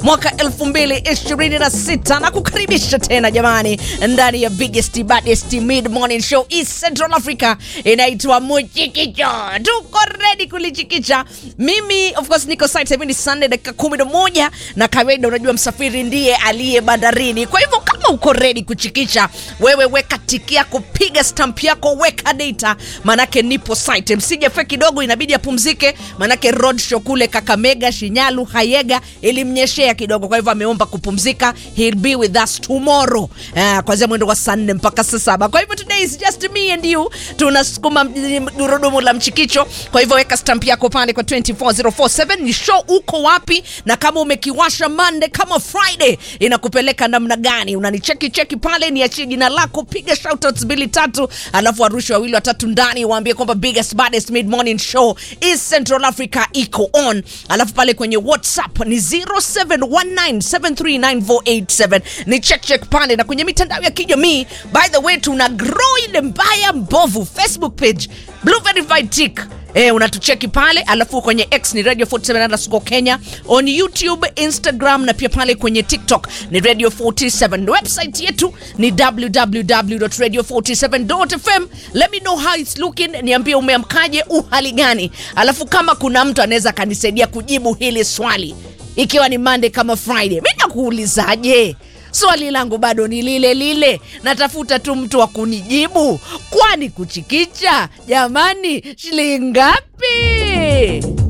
mwaka 2026 na kukaribisha tena jamani ndani ya biggest baddest mid morning show East Central Africa inaitwa Muchikicho. Tuko ready kulichikicha. Mimi of course niko site hivi ni Sunday dakika 11 na kawaida unajua msafiri ndiye aliye bandarini. Kwa hivyo kama uko ready kuchikicha, wewe weka tiki yako, piga stamp yako, weka data, manake nipo site. Msije fe kidogo, inabidi apumzike, manake road show kule Kakamega, Shinyalu, Hayega ilimnyeshea kidogo, kwa hivyo ameomba kupumzika. He'll be with us tomorrow uh, kuanzia mwendo wa saa nne mpaka saa saba. Kwa hivyo today is just me and you, tunasukuma gurudumu la mchikicho. Kwa hivyo weka stamp yako pale kwa 24047 ni show uko wapi, na kama umekiwasha Monday kama Friday inakupeleka namna gani? Unanicheki cheki pale, niachie jina lako, piga shoutouts mbili tatu, alafu warushe wawili watatu ndani, waambie kwamba biggest baddest mid morning show is Central Africa iko on, alafu pale kwenye WhatsApp ni 0719739487 ni check check pale, na kwenye mitandao ya kijamii by the way, tuna grow ile mbaya mbovu Facebook page Blue Verified Tick Eh, unatucheki pale alafu kwenye X ni Radio 47 underscore Kenya, on YouTube, Instagram na pia pale kwenye TikTok ni Radio 47. Website yetu ni www.radio47.fm. Let me know how it's looking, niambie umeamkaje, uhali gani, alafu kama kuna mtu anaweza akanisaidia kujibu hili swali ikiwa ni Monday kama Friday, mi nakuulizaje? Swali langu bado ni lile lile, natafuta tu mtu wa kunijibu. Kwani kuchikicha jamani, shilingi ngapi?